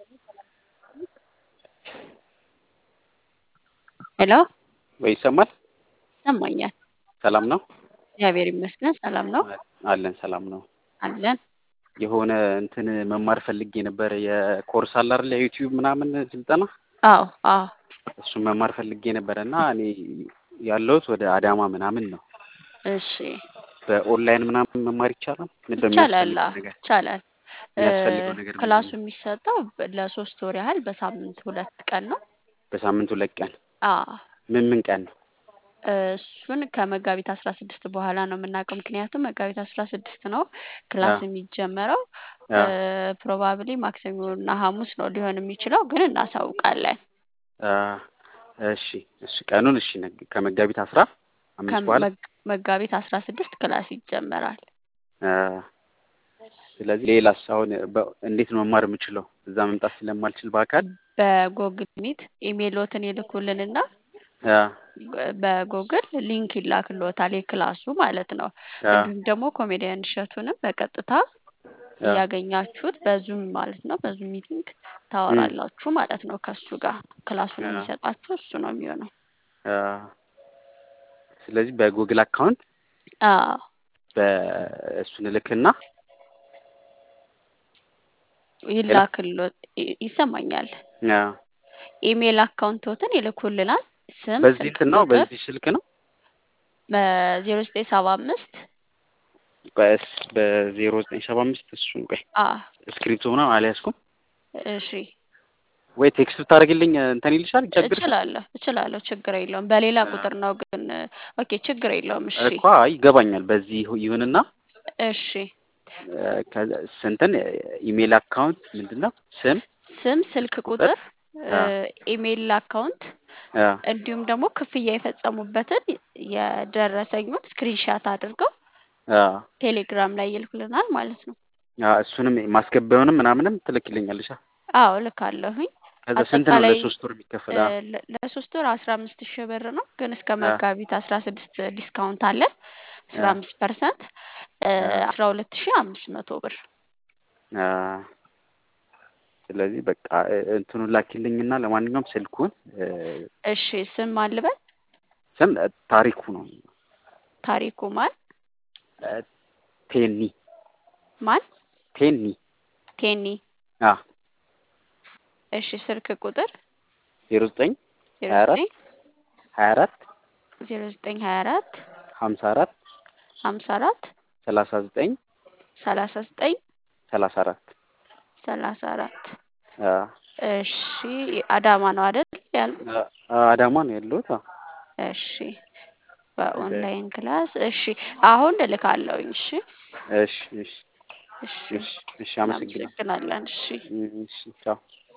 ሄሎ ወይ ይሰማል? ይሰማኛል። ሰላም ነው? እግዚአብሔር ይመስገን ሰላም ነው አለን ሰላም ነው። አለን። የሆነ እንትን መማር ፈልጌ ነበር የኮርስ አለ አይደል የዩቲዩብ ምናምን ስልጠና አዎ አዎ እሱን መማር ፈልጌ ነበረ እና እኔ ያለሁት ወደ አዳማ ምናምን ነው። እሺ በኦንላይን ምናምን መማር ይቻላል? ምንድን ነው ይቻላል የሚያስፈልገው አዎ፣ ነገር? ይቻላል። የሚያስፈልገው ነገር ምንድን ክላሱ ነው? የሚሰጠው ለሶስት ወር ያህል በሳምንት ሁለት ቀን ነው። በሳምንት ሁለት ቀን አዎ ምን ምን ቀን ነው? እሱን ከመጋቢት አስራ ስድስት በኋላ ነው የምናውቀው። ምክንያቱም መጋቢት አስራ ስድስት ነው ክላስ አ የሚጀመረው። አ ፕሮባብሊ ማክሰኞ እና ሐሙስ ነው ሊሆን የሚችለው፣ ግን እናሳውቃለን። አ እሺ እሺ ቀኑን እሺ ነግ- ከመጋቢት አስራ አምስት በኋላ ከመግ- መጋቢት አስራ ስድስት ክላስ ይጀመራል። አ ስለዚህ ሌላስ አሁን በ- እንዴት ነው መማር የምችለው? እዛ መምጣት ስለማልችል በአካል በጎግል ሚት ኢሜይሎትን ይልኩልንና አ በጎግል ሊንክ ይላክልዎታል የክላሱ ማለት ነው። አ እንዲሁም ደግሞ ኮሜዲያን እሸቱንም በቀጥታ አ እያገኛችሁት በዙም ማለት ነው በዙም ሚቲንግ እም ታወራላችሁ ማለት ነው ከሱ ጋር ክላሱን አ የሚሰጣችሁ እሱ ነው የሚሆነው። አ ስለዚህ በጉግል አካውንት አዎ በእሱን እልክና ሄሎ ይላክልዎት ይ- ይሰማኛል። አ ኢሜይል አካውንቶትን ይልኩልናል። ስም፣ በዚህ ስልክ እንትን ነው ቁጥር በዚህ ስልክ ነው በዜሮ ዘጠኝ ሰባ አምስት በስ በዜሮ ዘጠኝ ሰባ አምስት እሱን ቆይ አ እስክሪፕቶ ምናምን አልያዝኩም እሺ ወይ ቴክስት ብታደርግልኝ እንትን ይልሻል ይቸግርሻል እችላለሁ እችላለሁ ችግር የለውም። በሌላ አ ቁጥር ነው ግን ኦኬ ችግር የለውም። እሺ እኮ አይ ይገባኛል በዚህ ይሁ- ይሁንና እሺ እ፣ ከዛ- ስንትን ኢሜል አካውንት ምንድን ነው ስም ስም፣ ስልክ ቁጥር ቁጥር፣ አ ኢሜይል አካውንት አ እንዲሁም ደግሞ ክፍያ የፈጸሙበትን የደረሰኙን ስክሪንሻት አድርገው አ ቴሌግራም ላይ ይልኩልናል ማለት ነው። አ እሱንም ማስገቢያውንም ምናምንም ትልክልኛለሽ አዎ ልካለሁኝ። ከዛ ስንት ነው አጠቃላይ ለሶስት ወር የሚከፈል እ፣ አ ለ- ለሶስት ወር አስራ አምስት ሺህ ብር ነው፣ ግን እስከ አ መጋቢት አስራ ስድስት ዲስካውንት አለ አስራ አ አምስት ፐርሰንት አ አስራ ሁለት ሺህ አምስት መቶ ብር አ ስለዚህ በቃ እ፣ እንትኑን ላኪልኝና ለማንኛውም ስልኩን እ፣ እሺ ስም ማን ልበል? ስም እ፣ ታሪኩ ነው ታሪኩ ማን እ፣ ቴኒ ማን? ቴኒ ቴኒ አ እሺ ስልክ ቁጥር ዜሮ ዘጠኝ ዜሮ ሀያ አራት ዘጠኝ ሀያ አራት ዜሮ ዘጠኝ ሀያ አራት ሀምሳ አራት ሀምሳ አራት ሰላሳ ዘጠኝ ሰላሳ ዘጠኝ ሰላሳ አራት ሰላሳ አራት አ እሺ አዳማ ነው አይደል ያሉ? አ፣ አዳማ ነው ያለሁት አ እሺ በኦንላይን ክላስ እሺ አሁን እልካለሁኝ። እሺ እሺ እሺ እሺ እሺ እሺ አመሰግናለሁ እናመሰግናለን። እሺ እሺ ቻው